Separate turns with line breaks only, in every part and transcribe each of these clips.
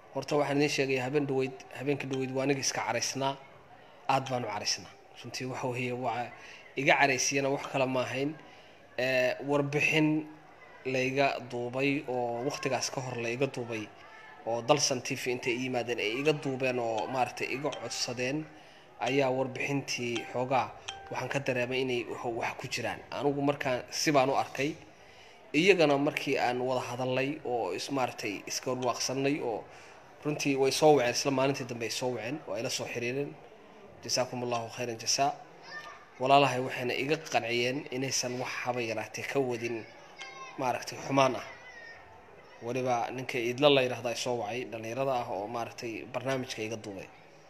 horta waxaan idiin sheegaya habeen dhaweyd habeenka dhaweyd waa aniga iska caraysnaa aad baan u caraysnaa runtii waxa weeye waa iga caraysiyana wax kale ma ahayn warbixin layga duubay oo waqtigaas ka hor layga duubay oo dalsan t v intay i yimaadeen ay iga duubeen oo maaragtay iga codsadeen ayaa warbixintii xoogaa waxaan ka dareemay inay wax ku jiraan anigu markaan si baan u arkay iyagana markii aan wada hadalnay oo is maaragtay iska warwaaqsanay oo runtii way soo waceen isla maalintii dambe ay soo waceen oo ay la soo xiriireen jasaakum allahu khayran jasaa walaalahay waxayna iga qanciyeen inaysan wax haba yaraatee ka wadin maaragtay xumaan ah weliba ninka idla la yidhahda soo wacay dhallinyarada ah oo maaragtay barnaamijka iga duubay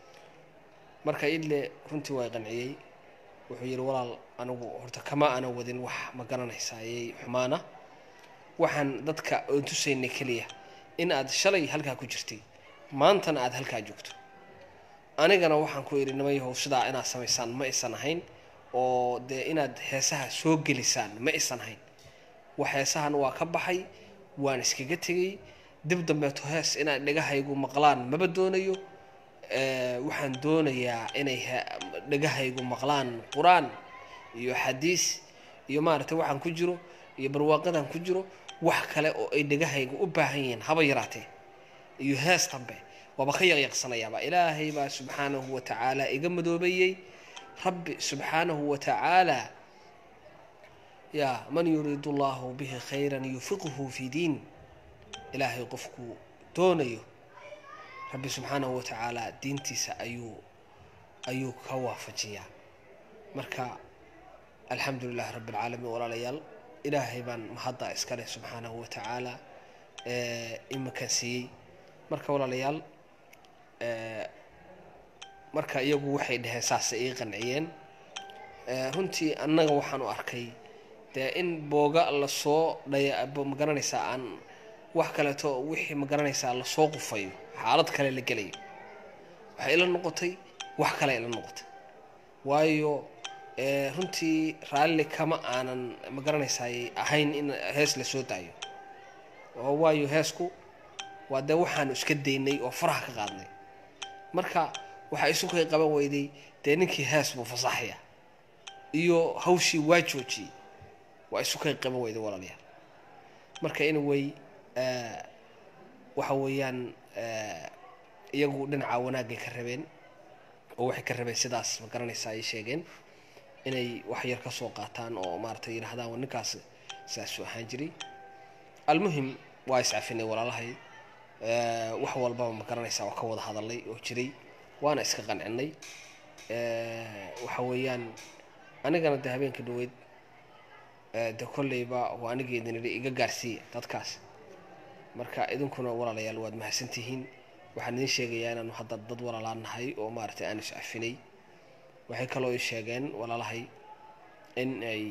marka idle runtii waa qanciyey wuxuu yidhi walaal anigu horta kama ana wadin wax ma garanaysayay xumaana waxaan dadka oon tusaynay keliya in aad shalay halkaa ku jirtay maantana aada halkaa joogto anigana waxaan ku idhi nimayahow sidaa inaad samaysaan ma isan ahayn oo dee inaad heesaha soo gelisaan ma isan ahayn wax heesahan waa ka baxay waan iskaga tegay dib dambeeto hees inaad dhegahaygu maqlaan maba doonayo waxaan doonayaa inay dhegahaygu maqlaan qur-aan iyo xadiis iyo maaragtay waxaan ku jiro iyo barwaaqadan ku jiro wax kale oo ay dhegahaygu u baahan yihiin haba yaraatee iyo hees dambe waaba ka yaqyaqsanayaaba ilaahay baa subxaanahu wa tacaala iga madoobeeyey rabbi subxaanahu wa tacaala yaa man yuriidu allahu bihi khayran yufiqhu fi diin ilaahay qofkuu doonayo rabbi subxaanahu wa tacaala diintiisa ayuu ayuu ka waafajiyaa marka alxamdu lilahi rabbi alcaalamiin walaalayaal ilaahay baan mahadda iskale subxaanahu wa tacaala imakan siiyey marka walaalayaal marka iyagu waxay dhaheen saasay ii qanciyeen runtii annaga waxaan u arkay dee in booga lasoo dhaya magaranaysaa aan wax kaleeto wixii magaranaysaa lasoo qufayo xaalad kale la gelayo waxay ila noqotay wax kale ila noqotay waayo runtii raalli kama aanan magaranaysaay ahayn in hees lasoo daayo oo waayo heesku waa dee waxaanu iska daynay oo faraha ka qaadnay marka waxaa isu kay qaban weyday dee ninkii hees buu fasaxaya iyo hawshii waa joojiyey waa isu kay qaban weyday walaalayaal marka anyway waxa weeyaan iyagu dhinaca wanaagay ka rabeen oo waxay ka rabeen sidaas ma garanaysaa ay sheegeen inay wax yar ka soo qaataan oo maaragtay yidhahdaan ninkaas saasuu ahaan jiray almuhim waa iscafinay walaalahay wax walbaba ma garanaysaa oo ka wada hadalay oo jiray waana iska qancinay waxa weeyaan anigana de habeenka dhaweyd de kolleyba waa anigeedin idhi iga gaarsiiya dadkaas marka idinkuna walaalayaal waad mahadsantihiin waxaan idiin sheegayaa inaanu hadda dad walaalaan nahay oo maaragtay aan iscafinay waxay kaloo ii sheegeen walaalahay in ay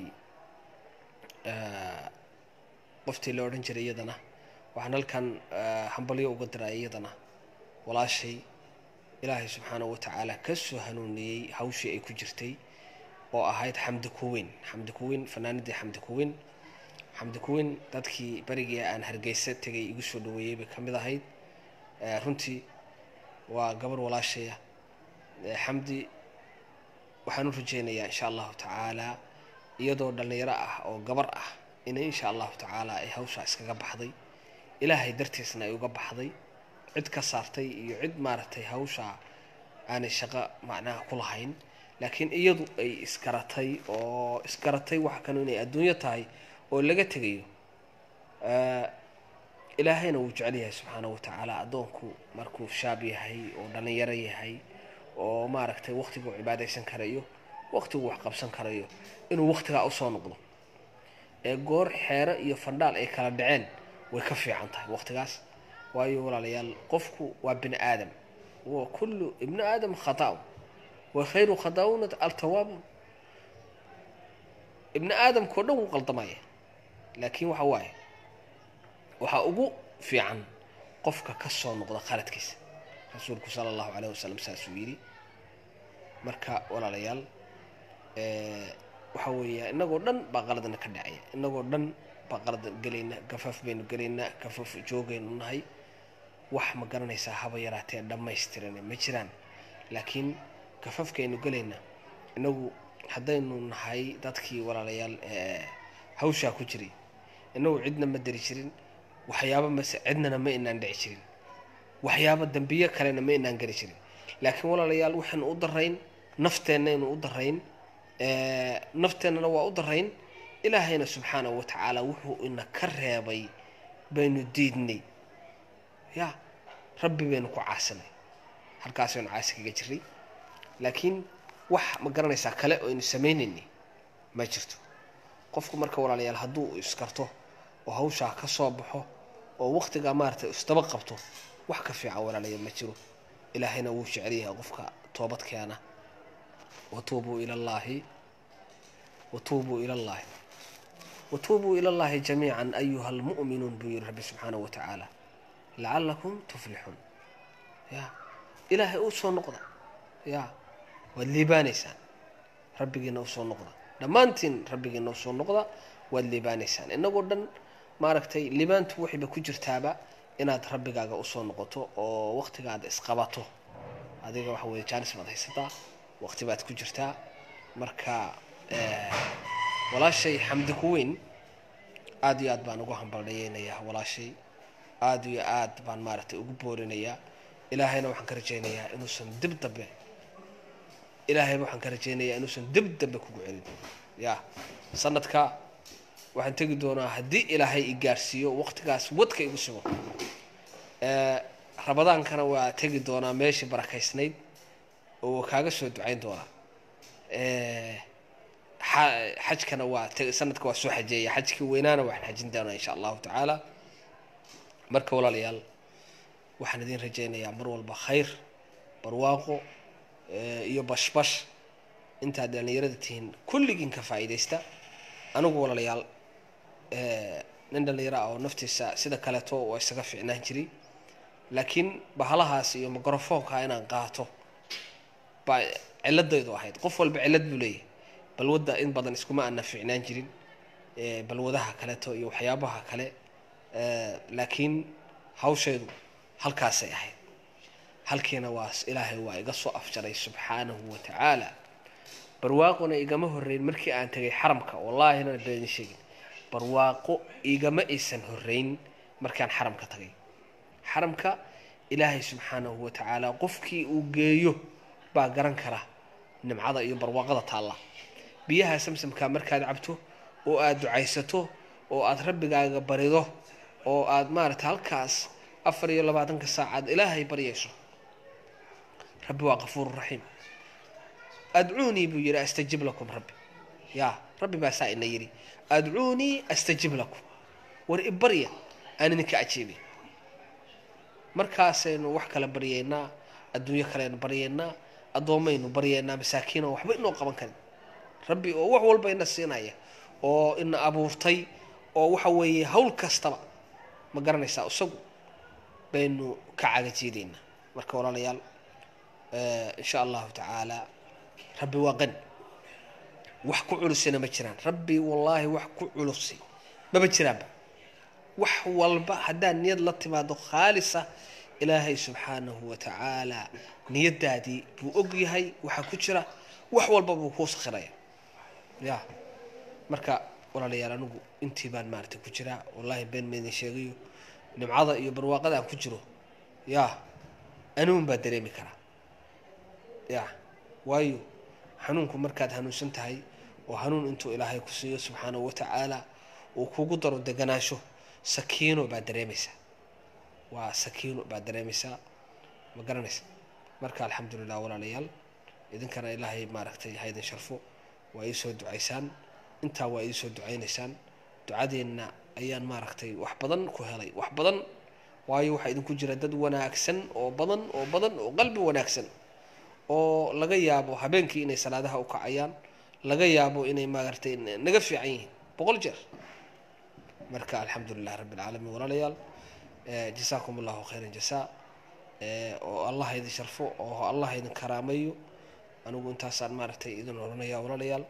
qoftii la odhan jiray iyadana waxaan halkan hambalyo uga diray iyadana walaashay ilaahay subxaanahu watacaala ka soo hanuuniyey hawshii ay ku jirtay oo ahayd xamdi kuweyn xamdi kuweyn fanaanadii xamdi kuweyn xamdi kuweyn dadkii berigii aan hargeysa tegay igu soo dhaweeyey bay ka mid ahayd runtii waa gabar walaashaya xamdi waxaan u rajeynayaa insha allahu tacaala iyadoo dhallinyaro ah oo gabar ah inay insha allahu tacaala ay hawshaa iskaga baxday ilaahay dartiisna ay uga baxday cid ka saartay iyo cid maaragtay hawshaa aanay shaqo macnaha ku lahayn laakiin iyadu ay isgaratay oo isgaratay wax kanu inay adduunyo tahay oo laga tegayo ilaahayna wuu jecel yahay subxaanahu watacaala addoonku markuu shaab yahay oo dhallinyaro yahay oo maaragtay waqtiguu cibaadaysan karayo waqtiguu wax qabsan karayo inuu waqtigaa usoo noqdo ee goor xeero iyo fandhaal ay kala dhaceen way ka fiican tahay waqtigaas waayo walaalayaal qofku waa bini aadam wa kullu ibnu aadam khata wa khayru khadaa'una altawaabun ibni aadamkao dhan wuu qaldamaya laakiin waxa waaye waxaa ugu fiican qofka ka soo noqda khaladkiisa rasuulku sala allahu calayh wasalam saasuu yidhi marka walaalayaal waxa weeya inagoo dhan baa qaladna ka dhacaya inagoo dhan baa qalad gelayna gafaaf baynu gelaynaa gafaaf joogaynu nahay wax ma garanaysaa haba yaraatee dhammaystiran ma jiraan laakiin kafafkaynu gelayna inagu haddaynu nahay dadkii walaalayaal hawshaa ku jiray inagu cidna ma dari jirin waxyaaba mase cidnana ma inaan dhici jirin waxyaaba dambiyo kalena ma inaan geli jirin laakiin walaalayaal waxaynu u darayn nafteennaynu u darayn nafteennana waa u darayn ilaahayna subxaanahu wa tacaala wuxuu ina ka reebay baynu diidnay ya rabbi baynu ku caasinay halkaasaynu caasi kaga jiray laakiin wax ma garanaysaa kale oo aynu samaynaynay ma jirto qofku marka walaalayaal hadduu iskarto oo hawshaa ka soo baxo oo waqtigaa maaragtay isdaba qabto wax ka fiican walaalayaal ma jiro ilaahayna wuu jecel yahay qofka toobad keena watuubuu ila llaahi watuubuu ila llaahi watuubuu ila llaahi jamiican ayuha almu'minuun buu yihi rabbi subxaanahu wa tacaala lacalakum tuflixuun ya ilaahay u soo noqda ya waad liibaanaysaan rabbigiina usoo noqda dhammaantiin rabbigiina usoo noqda waad liibaanaysaan inagoo dhan maaragtay liibaantu waxayba ku jirtaaba inaad rabbigaaga usoo noqoto oo waqtigaad isqabato adiga waxa weye jaanis baad haysataa waqti baad ku jirtaa marka walaashay xamdi ku weyn aada iyo aad baan ugu hambaldhayeynayaa walaashay aada iyo aad baan maaragtay ugu boorinayaa ilaahayna waxaan ka rajaynayaa inuusan dib dambe ilaahayba waxaan ka rajaynayaa inuusan dib dambe kugu celin ya sanadka waxaan tegi doonaa haddii ilaahay i gaarsiiyo waqtigaas wadka igu sugo rabadaankana waa tegi doonaa meeshii barakaysnayd oo kaaga soo ducayn doonaa xajkana waa sanadka waa soo xajeeya xajkii weynaana waxaan xajin doonaa insha allahu tacaala marka walaalayaal waxaan idin rajaynayaa mar walba khayr barwaaqo iyo bashbash intaad dhallinyarada tihiin kulligiin ka faa'iidaysta anigu walaalayaal nin dhallinyaro ah oo naftiisa sida kaleeto waa isaga fiicnaan jiray laakiin bahalahaas iyo microfoonka inaan qaato baa ciladaydu ahayd qof walba cilad buu leeyahay balwadda in badan iskuma aana fiicnaan jirin balwadaha kaleeto iyo waxyaabaha kale laakiin hawshaydu halkaasay ahayd halkiina waa ilaahay waa iga soo afjaray subxaanahu wa tacaala barwaaqona igama horreyn markii aan tegay xaramka wallaahina been sheegin barwaaqo igama aysan horreyn markaan xaramka tagay xaramka ilaahay subxaanahu wa tacaala qofkii uu geeyo baa garan kara nimcada iyo barwaaqada taalla biyaha samsamkaa markaad cabto oo aada ducaysato oo aada rabbigaaga barido oo aada maaragtay halkaas afar iyo labaatanka saacaad ilaahay baryayso rabbi waa qafuuru raxiim adcuunii buu yidhi astajib lakum rabbi ya rabbi baa saa ina yidhi adcuunii astajib lakum war ibarya aan idinka ajiibay markaasaynu wax kale baryaynaa adduunyo kaleaynu baryaynaa addoommaynu baryaynaa masaakiin oo waxba inoo qaban karin rabbi oo wax walba ina siinaya oo ina abuurtay oo waxa weeye hawl kastaba ma garanaysaa isagu baynu ka cagajiidaynaa marka walaalayaal insha allahu tacaala rabbi waa qani wax ku culusina ma jiraan rabbi wallaahi wax ku culusi maba jiraanba wax walba haddaad niyad la timaado khaalisa ilaahay subxaanahu wa tacaala niyadaadii buu og yahay waxaa ku jira wax walba buu kuu sakhiraya ya marka walaalayaal anigu intii baan maaragtay ku jiraa wallaahi been maydin sheegayo nimcada iyo barwaaqada aan ku jiro ya anuun baa dareemi karaa ya waayo xanuunku markaad hanuunsan tahay oo hanuun intuu ilaahay ku siiyo subxaanahu wa tacaala uu kugu daro deganaansho sakiino baad dareemaysaa waa sakiino baad dareemaysaa ma garanaysa marka alxamdulilah walaalayaal idinkana ilaahay maaragtay haydin sharfo waa iisoo ducaysaan intaa waa iisoo ducaynaysaan ducadeenna ayaan maaragtay wax badan ku helay wax badan waayo waxaa idinku jira dad wanaagsan oo badan oo badan oo qalbi wanaagsan oo laga yaabo habeenkii inay salaadaha u kacayaan laga yaabo inay maaragtay naga fiican yihiin boqol jeer marka alxamdu lilah rabbi alcaalamiin walaalayaal jasaakum allahu khayran jasaa oo allah idin sharfo oo allah idin karaamayo anigu intaasaan maaragtay idin oranaya walaalayaal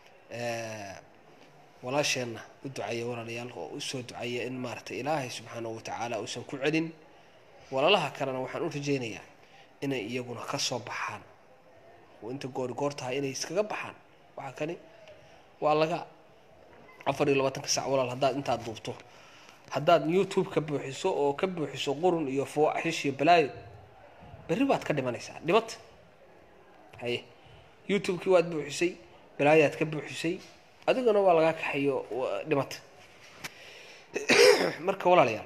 walaasheenna u ducaya walaalayaal oo usoo ducaya in maaragtay ilaahay subxaanahu watacaala uusan ku celin walaalaha kalena waxaan u rajaynayaa inay iyaguna ka soo baxaan oo inta goori goor tahay inay iskaga baxaan waxaa kani waa laga afar iyo labaatanka sac walaal haddaad intaad duubto haddaad youtube ka buuxiso oo ka buuxiso qurun iyo fawaaxish iyo balaayo berri baad ka dhimanaysaa dhibata haye youtube-kii waad buuxisay balaayaad ka buuxisay adigana waa lagaa kaxayo dhimata marka walaalayaal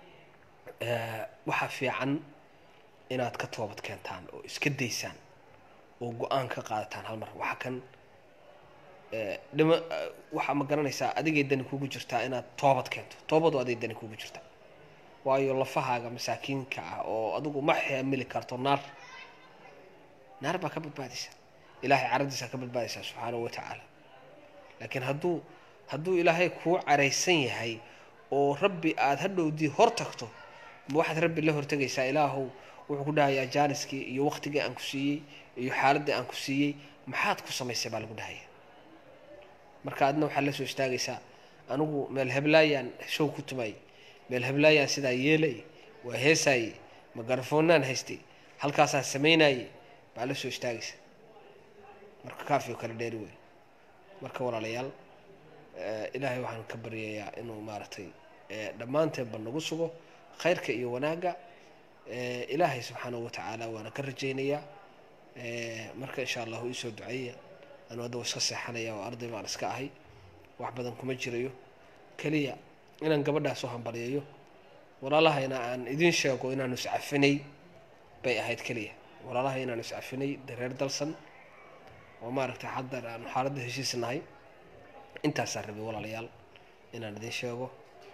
waxaa fiican inaad ka toobad keentaan oo iska daysaan oo go-aan ka qaadataan hal mar waxaa kan dhima waxaa ma garanaysaa adigay dani kugu jirtaa inaad toobad keento toobadu aday dani kugu jirtaa waayo lafahaaga masaakiinka ah oo adigu ma xamili karto naar naar baa ka badbaadaysa ilaahay caradiisaa ka badbaadaysaa subxaanahu watacaala laakiin hadduu hadduu ilaahay kuu caraysan yahay oo rabbi aada hadhowdii hor tagto ma waxaad rabbi la hortegaysaa ilaahow wuxuu ku dhahayaa jaaniskii iyo waqtigii aan ku siiyey iyo xaaladdii aan ku siiyey maxaad ku samaysay baa lagu dhahaya marka adna waxaad la soo istaagaysaa anigu meel heblaayaan show ku tumay meel heblaayaan sidaa yeelay waa heesaaye magarafoonaan haystay halkaasaan samaynaye baa la soo istaagaysa marka kaafio kale dheeri wey marka walaalayaal ilaahay waxaan ka baryayaa inuu maaragtay dhammaanteenba nagu sugo khayrka iyo wanaagga ilaahay subxaanahu watacaala waana ka rajaynayaa marka insha allahu iisoo duceeya anuu hadda iska seexanaya oo arday baan iska ahay wax badan kuma jirayo keliya inaan gabadhaas u hambalyayo walaalahayna aan idiin sheego inaanu iscafinay bay ahayd keliya walaalaha inaanu iscafinay dareer dalsan oo maaragtay haddar aanu xaaladda heshiis nahay intaasaan rabay walaalayaal inaan idiin sheego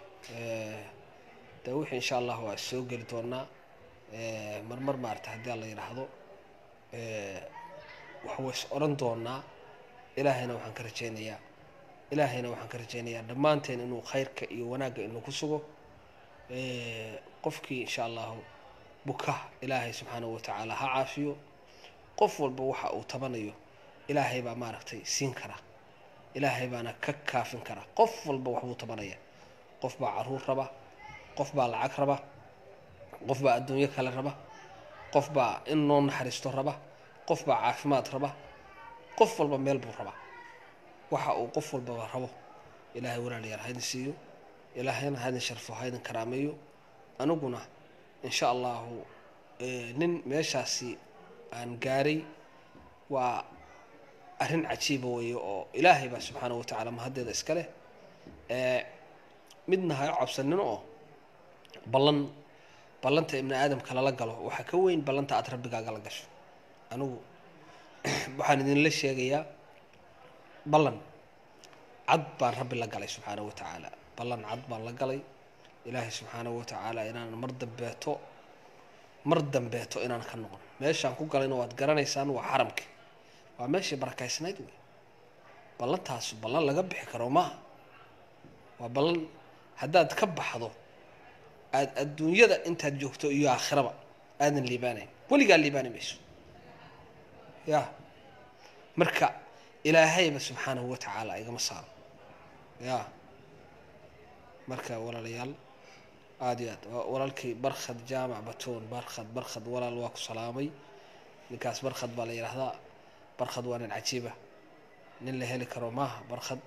de wixii insha allah waa soo geli doonaa marmar maaragtay haddii la yidhaahdo waxwa is oran doonaa ilaahayna waxaan ka rajaynayaa ilaahayna waxaan ka rajaynayaa dhammaanteen inuu khayrka iyo wanaagga inuu ku sugo qofkii insha allahu buka ilaahay subxaanahu watacaala ha caafiyo qof walba waxa uu tabanayo ilaahay baa maaragtay siin kara ilaahay baana ka kaafin kara qof walba waxbuu tabanaya qof baa caruur raba qof baa lacag raba qof baa adduunyo kale raba qof baa in noo naxariisto raba qof baa caafimaad raba qof walba meel buu rabaa waxa uu qof walbaba rabo ilaahay walaalayaal haydin siiyo ilaahayna haydin sharfo haydin karaameeyo aniguna insha allahu nin meeshaasi aan gaaray waa arrin cajiiba weeye oo ilaahay baa subxaanahu watacaala mahaddeeda iska leh midna ha cabsanin oo ballan ballanta ibni aadamka lala galo waxaa ka weyn ballanta aada rabbigaaga la gasho anigu waxaan idinla sheegayaa ballan cad baan rabbi la galay subxaanahu watacaala ballan cad baan la galay ilaahay subxaanahu watacaala inaan mar dambeeto mar dambeeto inaan ka noqon meeshaan ku galayna waad garanaysaan waa xaramki waa meeshii barakaysnayd wey ballantaasu ballan laga bixi karo maaha waa ballan haddaad ka baxdo aada adduunyada intaad joogto iyo aakhiraba aadan liibaanayn weligaa liibaani mayso ya marka ilaahayba subxaanahu watacaala igama saaro ya marka walaalayaal aada iyo aad walaalkii barkhad jaamac batoon barkhad barkhad walaal waa ku salaamay ninkaas barkhad baa la yidhaahdaa barkhad waa nin cajiiba nin la heli karo maaha barkhad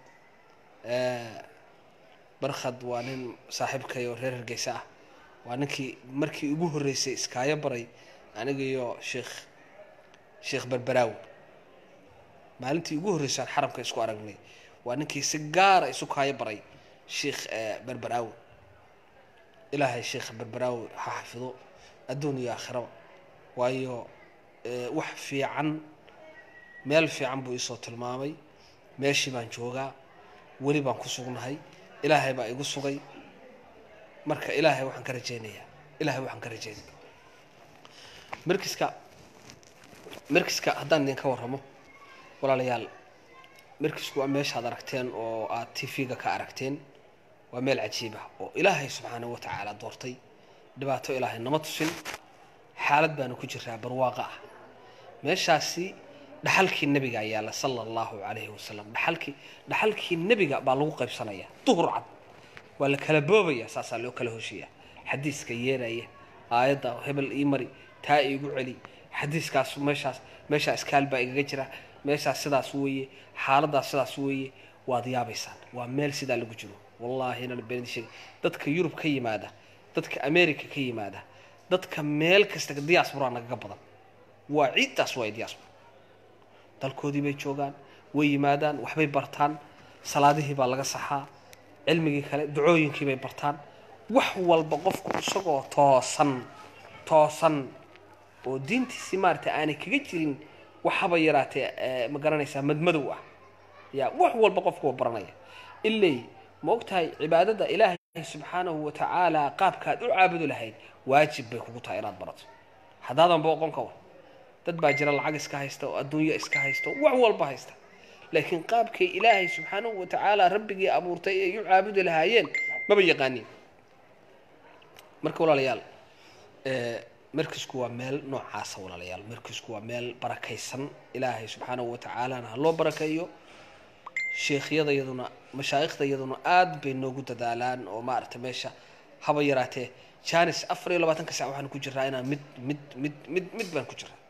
barkhad waa nin saaxiibkay oo reer hargeysa ah waa ninkii markii ugu horreysay iskaayo baray aniga iyo sheekh sheekh berberaawi maalintii ugu horreysaan xaramka isku aragnay waa ninkii si gaara isu kaayo baray sheekh berberaawi ilaahay sheekh berberaawi ha xafido adduun iyo aakhiraba waayo wax fiican meel fiican buu iisoo tilmaamay meeshii baan joogaa weli baan ku sugnahay ilaahay baa igu sugay marka ilaahay waxaan ka rajaynayaa ilaahay waxaan ka rajaynaya markiska markiska haddaan idinka warramo walaalayaal markisku waa meeshaad aragteen oo aad t v-ga ka aragteen waa meel cajiib ah oo ilaahay subxaanahu watacaala doortay dhibaato ilaahay nama tusin xaalad baanu ku jiraa barwaaqa ah meeshaasi dhaxalkii nebiga yaalla sala allahu calayhi wasalam dhaxalkii dhaxalkii nebiga baa lagu qaybsanaya duhur cad waa la kala boobaya saasaa loo kala hoshiya xadiiska yeeraya aayadda hebel ii mari taa iigu celi xadiiskaas meeshaas meeshaa iskaal baa igaga jira meeshaas sidaas weeye xaaladaas sidaas weeye waad yaabaysaan waa meel sidaa lagu jiro wallaahi inaan beenid sheegay dadka yurub ka yimaada dadka america ka yimaada dadka meel kasta diaspora nagaga badan waa ciiddaas waa diaspora dalkoodii bay joogaan way yimaadaan waxbay bartaan salaadihii baa laga saxaa cilmigii kale ducooyinkii bay bartaan wax walba qofku isagoo toosan toosan oo diintiisii maaragtay aanay kaga jirin waxaba yaraatee ma garanaysaa madmadow ah ya wax walba qofku waa baranaya ilay ma ogtahay cibaadada ilaahay subxaanahu wa tacaala qaabkaad u caabudi lahayd waajib bay kugu tahay inaad barato haddaadan booqon ka war dad baa jira lacag iska haysta oo adduunyo iska haysta oo wax walba haysta laakiin qaabkay ilaahay subxaanahu wa tacaala rabbigii abuurtay ay u caabudi lahaayeen maba yaqaaniin marka walaalayaal markisku waa meel noocaasa walaalayaal markisku waa meel barakaysan ilaahay subxaanahu wa tacaalana ha loo barakeeyo sheekhyada iyaduna mashaayikhda iyaduna aada bay noogu dadaalaan oo maaragtay meesha haba yaraatee janis afar iyo labaatanka sac waxaan ku jiraa inaan mid mid mid mid mid baan ku jiraa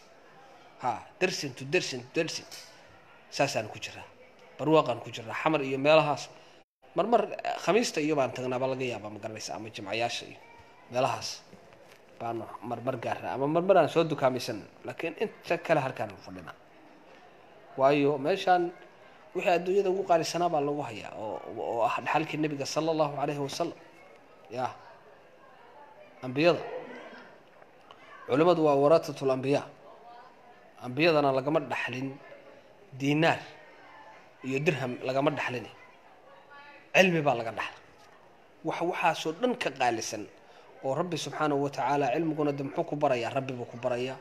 ha dersin to dersin to dersin saasaan ku jiraa barwaaqaan ku jiraa xamar iyo meelahaas marmar khamiista iyo baan tagnaaba laga yaabaa ma garanaysa ama jimcayaasha iyo meelahaas baan marmar gaaraa ama marmar aan soo dukaamaysan laakiin inta kale halkaan fadhinaa waayo meeshaan wixii adduunyada ugu qaalisanaa baa lagu hayaa oo oo ah dhaxalkii nebiga sala allahu calayhi wasalam ya ambiyada culimmadu waa waratatul ambiyaa ambiyadana lagama dhaxlin diinaar iyo dirham lagama dhaxlin cilmi baa laga dhaxla wax waxaasoo dhan ka qaalisan oo rabbi subxaanahu wa tacaala cilmiguna de muxuu ku barayaa rabbi buu ku barayaa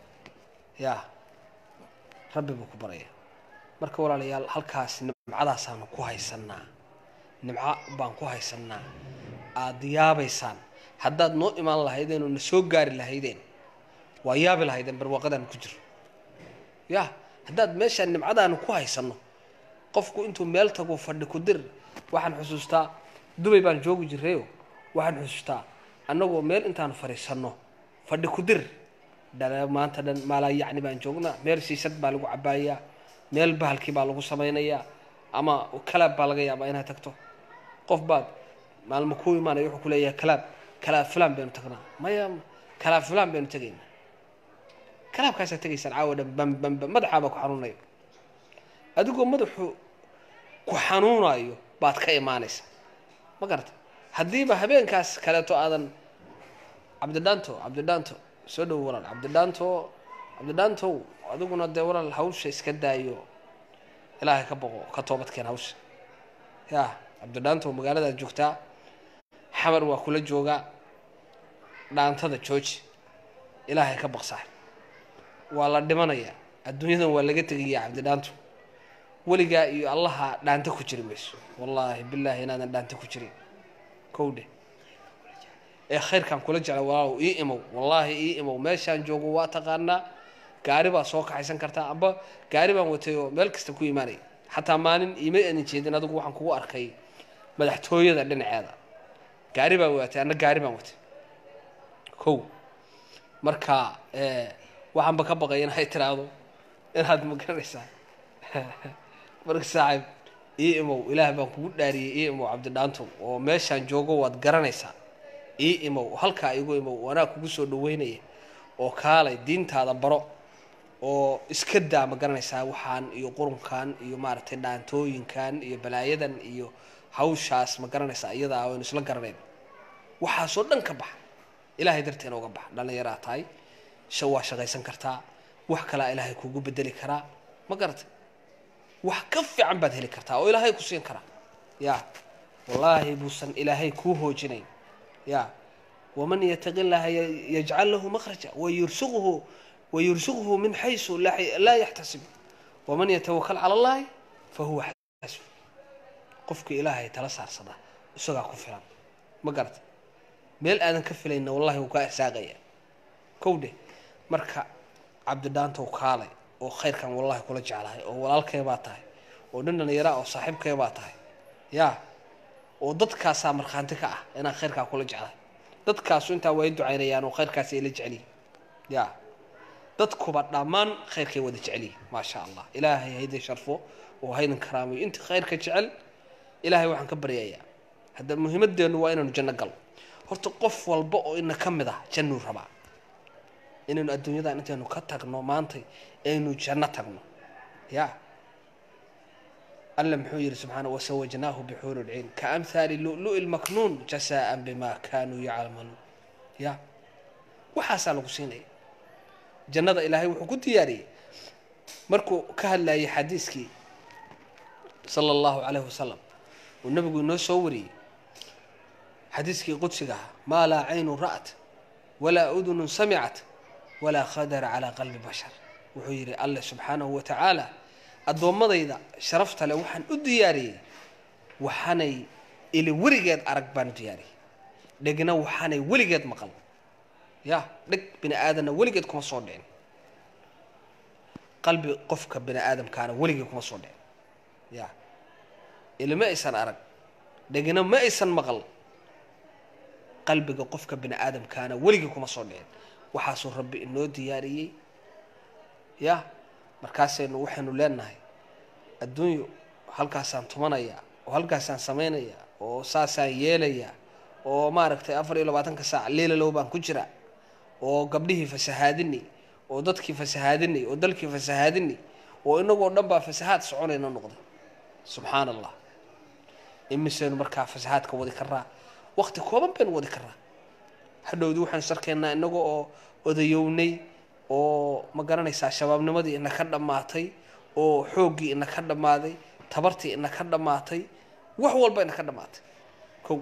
ya rabbi buu ku barayaa marka walaalayaal halkaas nimcadaasaanu ku haysanaa nimco baan ku haysanaa aada yaabaysaan haddaad noo imaan lahaydeen oo na soo gaari lahaydeen waa yaabi lahaydeen barwaaqadaan ku jiro ya haddaad meeshaan nimcadaanu ku haysanno qofku intuu meel tago fadhi ku dir waxaan xusuustaa dubay baan joogi jirayo waxaan xusuustaa annagoo meel intaanu fadhiisanno fadhi ku dir dhala maanta dhan maalaa yacni baan joognaa meel siisad baa lagu cabaayaa meel bahalkii baa lagu samaynayaa ama kalaab baa laga yaabaa inaad tagto qof baad maalmo ku imaanaya wuxuu ku leeyahay kalaab kalaab fulaan baynu tagnaa maya kalaab fulaan baynu tegaynaa kalaabkaasaad tegaysaan caawa dhan bam bam bam madaxaabaa ku xanuunayo adigoo madaxu ku xanuunayo baad ka imaanaysa ma garata haddiiba habeenkaas kaleeto aadan cabdidhaanto cabdidhaanto soo dhowo walaal cabdidhaanto cabdidhaantow adiguna dee walaal hawsha iska daayo ilaahay ka boqo ka toobadkeen hawsha ya cabdidhaantow magaaladaad joogtaa xamar waa kula joogaa dhaantada jooji ilaahay ka baqsaa waa la dhimanayaa adduunyadan waa laga tegayaa cabdidhaanto weligaa iyo allaha dhaanta ku jiri mayso wallaahi bilaahi inaadan dhaanta ku jirin kowdhe ee khayrkaan kula jecla walaalow ii imow wallaahi ii imow meeshaan joogo waa taqaanaa gaari baa soo kaxaysan kartaa amba gaari baan watay oo meel kasta ku imaanaya xataa maalin iima adan jeedin adigu waxaan kugu arkay madaxtooyada dhinaceeda gaari baa watay anna gaari baan watay kow marka waxaanba ka baqay inay tiraahdo inaad ma garanaysaa marka saaxiib ii imow ilaah baan kugu dhaariyey ii imow cabdidhaantow oo meeshaan joogo waad garanaysaa ii imow halkaa igu imow anaa kugu soo dhaweynaya oo kaalay diintaada baro oo iska daa ma garanaysaa waxaan iyo qurunkan iyo maaragtay dhaantooyinkan iyo balaayadan iyo hawshaas ma garanaysaa iyadaa aynu isla garanayn waxaasoo dhan ka baxa ilaahay darteena uga baxa dhallinyaraa tahay sha waa shaqaysan kartaa wax kalaa ilaahay kugu bedeli karaa ma garatay wax ka fiican baad heli kartaa oo ilaahay ku siin karaa ya wallaahi buusan ilaahay kuu hoojinayn ya waman yataqi llaha yajcal lahu makhraja wayursuquhu wayursuquhu min xaysu laa yaxtasib waman yatawakal cala allahi fahuwa xasbu qofka ilaahay tala saarsada isagaa ku filan ma garata meel aadan ka filayna wallahi wuu kaa irsaaqaya kow dheh marka cabdidhaantow kaalay oo khayrkan wallahi kula jeclahay oo walaalkay baa tahay oo nin dhallinyaraa oo saaxiibkay baa tahay ya oo dadkaasaa markhaanti ka ah inaan khayrkaa kula jeclahay dadkaasu intaa way ducaynayaan oo khayrkaasi ay la jeceliyin ya dadkuba dhammaan khayrkay wada jeceliyin maasha allah ilaahay haydin sharfo oo haydin karaamayo inta khayrka jecel ilaahay waxaan ka baryayaa hadda muhiimadeennu waa inaynu janno galno horta qof walba oo ina ka mid ah jannuu rabaa inaynu adduunyadan intaynu ka tagno maanta aynu janno tagno ya alla muxuu yihi subxaana wasawajnaahu bixuuri lciin kaamhaali lu'lu'i lmaknuun jasaan bima kanuu yacmaluun ya waxaasaa lagu siinaya jannada ilaahay wuxuu ku diyaariyey markuu ka hadlayay xadiiskii sala allahu calayhi wasalam uu nabigu inoo soo wariyey xadiiskii qudsiga ahaa maa laa caynun ra'at walaa udunun samicat walaa khadara calaa qalbi bashar wuxuu yidhi alle subxaanahu wa tacaala addoommadayda sharafta leh waxaan u diyaariyey waxaanay ili weligeed arag baan u diyaariyey dhegna waxaanay weligeed maqal ya dheg bini aadanna weligeed kuma soo dhicin qalbi qofka bini aadamkaana weligeed kuma soo dhicin ya ili ma aysan arag dhegna ma aysan maqal qalbiga qofka bini aadamkaana weligii kuma soo dhicin waxaasuu rabbi inoo diyaariyey ya markaasaynu waxaynu leenahay adduunyo halkaasaan tumanaya oo halkaasaan samaynaya oo saasaan yeelaya oo maaragtay afar iyo labaatanka saac leelalow baan ku jira oo gabdhihii fasahaadini oo dadkii fasahaadini oo dalkii fasahaadini oo inagoo dhan baa fasahaad soconayna noqday subxaana allah imisaynu markaa fasahaadka wadi karaa wakti kooban baynu wadi karaa hadhowdii waxaan sarkaynaa inaga oo odayownay oo ma garanaysaa shabaabnimadii ina ka dhammaatay oo xooggii ina ka dhammaaday tabartii ina ka dhammaatay wax walba ina ka dhammaatay kow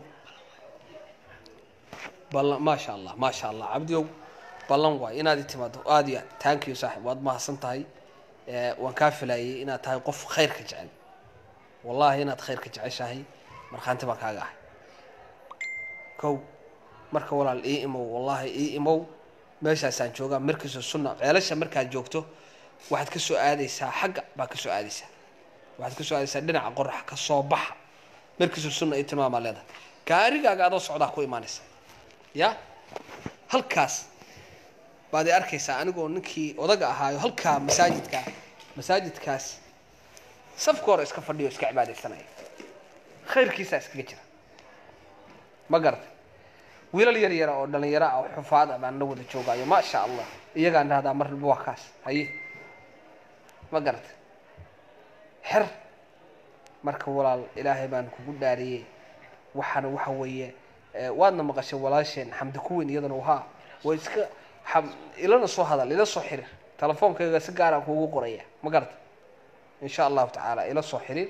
ballan maasha allah maasha allah cabdiow ballan waay inaad i timaado aada iyo aad thank you saaxib waad mahadsan tahay waan kaa filayay inaad tahay qof khayrka jecel wallahi inaad khayrka jeceshahay markhaanti baan kaaga ahay kow marka walaal ii imow wallahi ii imow meeshaasaan joogaa markiisu sunna ceelasha markaad joogto waxaad ka soo aadaysaa xagga baa ka soo aadaysaa waxaad ka soo aadaysaa dhinaca qorax ka soo baxa markiisu sunna ii tilmaamaa leedahay gaarigaaga adoo socdaa ku imaanaysa ya halkaas baad i arkaysaa anigoo ninkii odaga ahaayo halkaa masaajidka masaajidkaas safka hore iska fadhiyo iska cibaadaysanaya khayrkiisaa iskaga jira ma garatay wiilal yar yara oo dhalinyaro ah oo xufaad ah baan la wada joogaayo maasha allah iyagaan dhahdaa mar walba waa kaas haye ma garatay xer marka walaal ilaahay baan kugu dhaariyey waxaana waxa weeye waadna maqashay walaasheen xamdi kuweyn iyadana wahaa way iska ilana soo hadal ila soo xiriir telefoonkayga si gaaraan kuugu qoraya ma garata insha allahu tacaala ila soo xiriir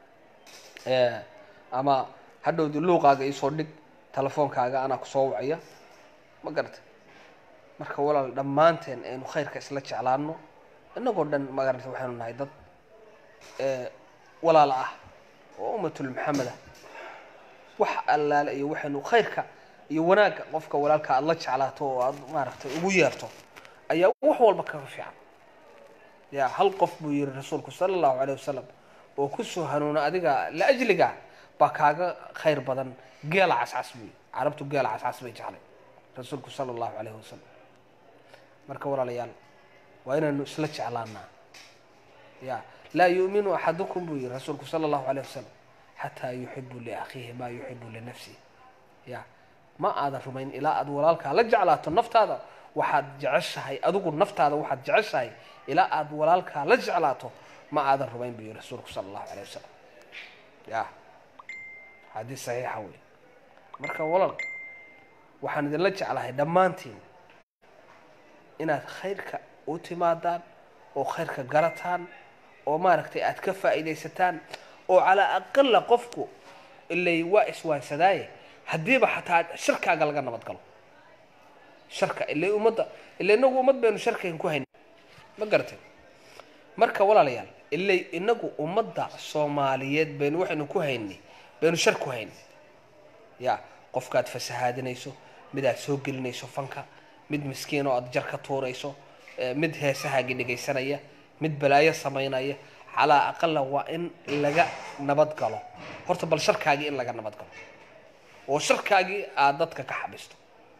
ama hadhowdi luuqaaga iisoo dhig telefoonkaaga anaa kusoo wacaya ma garata marka walaal dhammaanteen aynu khayrka isla jeclaano inagoo dhan magarata waxaynu nahay dad walaala ah oo ummatul maxamed ah wax allaale iyo waxaynu khayrka iyo wanaagga qofka walaalka aada la jeclaato oo aada maaragtay ugu yeerto ayaa wax walba kaga fiican ya hal qof buu yihi rasuulku sala allahu calayh wasalam oo kusoo hanuuna adiga liajliga baa kaaga khayr badan geela cascas buy carabtu geela cascas bay jeclay rasuulku sala allahu calayhi wasalam marka walaalayaal waa inaynu isla jeclaanaa ya laa yu'minu axadukum buu yihi rasuulku sala allahu calayh wasalam xataa yuxibu liakhiihi maa yuxibu linafsihi ya ma aadan rumayn ilaa aad walaalkaa la jeclaato naftaada waxaad jeceshahay adigu naftaada waxaad jeceshahay ilaa aad walaalkaa la jeclaato ma aadan rumayn buu yihi rasuulku sala allahu calayh wasalam ya xadiis saxiixa wey marka walal waxaan idinla jeclahay dhammaantiin inaad khayrka u timaadaan oo khayrka garataan oo maaragtay aad ka faa'iidaysataan oo calaa aqala qofku ilay waa iswaansadaaye haddiiba xataa sharkaaga laga nabad galo sharka ilay ummadda ila inagu ummad baynu sharkayn ku hayn ma garatay marka walaalayaal ilay inagu ummadda soomaaliyeed baynu waxaynu ku haynay baynu shar ku hayn ya qofkaad fasahaadinayso mid aad soo gelinayso fanka mid miskiin oo aad jar ka tuurayso mid heesahaagii dhegaysanaya mid balaayo samaynaya calaa aqala waa in laga nabad galo horta bal sharkaagii in laga nabad galo oo sharkaagii aad dadka ka xabisto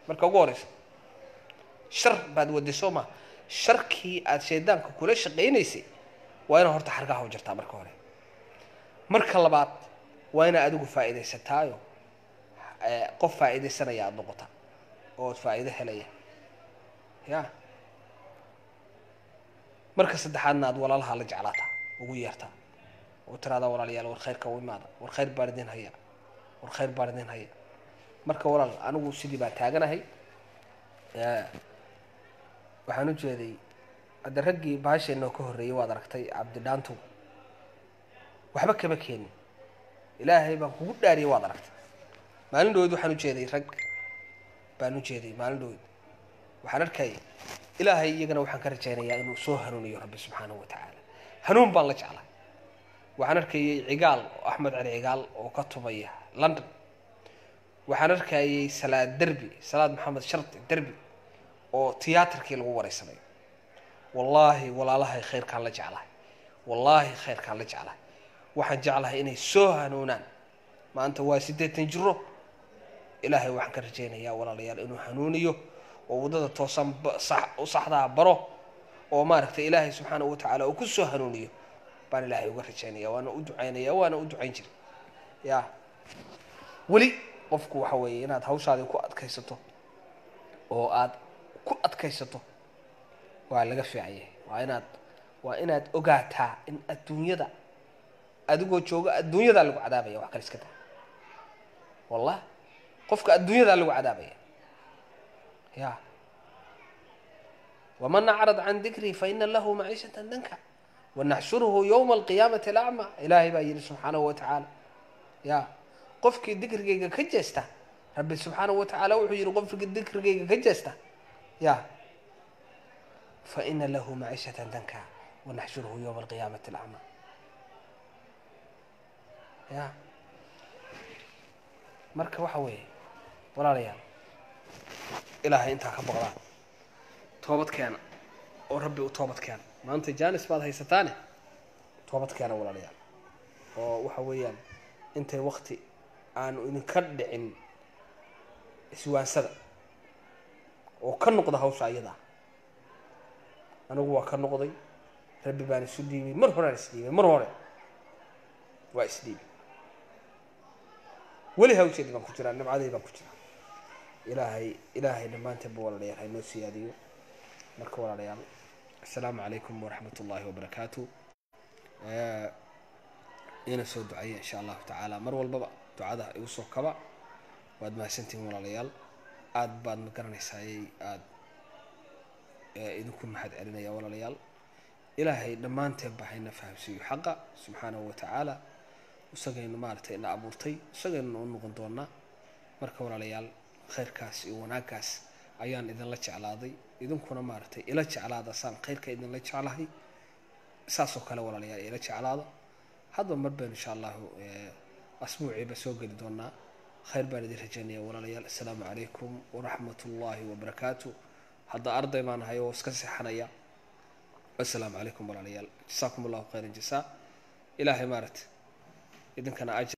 marka ugu horeysa shar baad waday soo ma sharkii aad shaydaanka kula shaqaynaysay waa inaad horta xargaha u jirtaa marka hore marka labaad waa inaad adigu faa'iidaysataayo eh, qof faa'iidaysanaya aada noqota ood faa'iido helaya ya marka saddexaadna aad walaalaha la jeclaataa ugu yeertaa oo tiraada walaalayaal war khayrka u imaada war khayr baan idin haya war khayr baan idin haya marka walaal anigu sidii baa taaganahay Eh, waxaan u jeeday hadda raggii baasheenoo ka horreeyay waad aragtay cabdidhaantu waxba kama keenin ilaahay baan kugu dhaariyay waad aragtay maalin dhaweyd waxaan u jeeday rag baan u jeeday maalin dhaweyd waxaan arkayay ilaahay iyagana waxaan ka rajaynayaa inuu soo hanuuniyo rabbi subxaanahu wa tacaala hanuun baan la jeclay waxaan arkayay cigaal axmed cali cigaal oo ka tumaya london waxaan arkayay salaad derbi salaad maxamed shardi derbi oo tiyaatarkii lagu wareysanayo wallaahi walaalahay khayrkaan la jeclahay wallaahi khayrkaan la jeclahay waxaan jeclahay inay soo hanuunaan maanta waa siddeetan jiro ilaahay waxaan ka rajaynayaa walaalayaal inuu hanuuniyo oo waddada toosan ba- sax u saxdaa baro oo maaragtay ilaahay subxaanahu wa tacaala uu ku soo hanuuniyo baan ilaahay uga rajaynaya waana u ducaynaya waana u ducayn jiray ya weli qofku waxa weeye inaad hawshaadii ku adkaysato oo aad ku adkaysato waa laga fiican yahay waa inaad waa inaad ogaataa in adduunyada adigoo jooga adduunyadaa lagu cadaabaya wax kale iska daa wallah qofka adduunyadaa lagu cadaabaya ya waman acrad can dikrii faina lahu maciishatan danka wanaxshuruhu yowma alqiyaamati alacma ilaahay baa yidhi subxaanahu wa tacaala ya qofkii dikrigayga ka jeesta rabbi subxaanahu wa tacaala wuxuu yidhi qofkii dikrigayga ka jeesta ya faina lahu maciishatan danka wanaxshuruhu yowma alqiyaamati alacma ya marka waxa weeye walaalayaal ilaahay intaa ka boqdaan toobad keena oo rabbi u toobad keena maanta janis baad haysataane toobad keena walaalayaal oo waxa weeyaan intay wakti aanu idinka dhicin iswaansada oo ka noqda hawsha ayadaa anigu waa ka noqday rabbi baan isu dhiibay mar horaan isdhiibay mar hore waa isdhiibay weli hawsheedii baan ku jiraa nimcadii baan ku jiraa ilaahay ilaahay dhammaanteedba walaalayaal haynoo siyaadiyo marka walaalayaal assalaamu calaykum waraxmat ullaahi wabarakaatu ina soo ducaya insha allahu tacaala mar walbaba ducada igu soo kaba waad mahadsantihiin walaalayaal aada baad ma garanaysaayey aada idinku mahad celinaya walaalayaal ilaahay dhammaanteen ba hayna fahamsiiyo xaqa subxaanahu wa tacaala isagaynu maaragtay ina abuurtay isagaynu u noqon doonaa marka walaalayaal khayrkaas iyo wanaaggaas ayaan idinla jeclaaday idinkuna maaragtay ila jeclaada saan khayrka idinla jeclahay saasoo kale walaalayaal ila jeclaada hadba mar baynu insha allahu asbuuciiba soo geli doonaa khayr baan idin rajaynaya walaalayaal assalaamu calaykum waraxmat ullaahi wabarakaatu hadda arday baan ahay oo iska seexanaya assalaamu calaykum walaalayaal jasaakum allahu khayran jasaa ilaahay maaragtay idinkana aj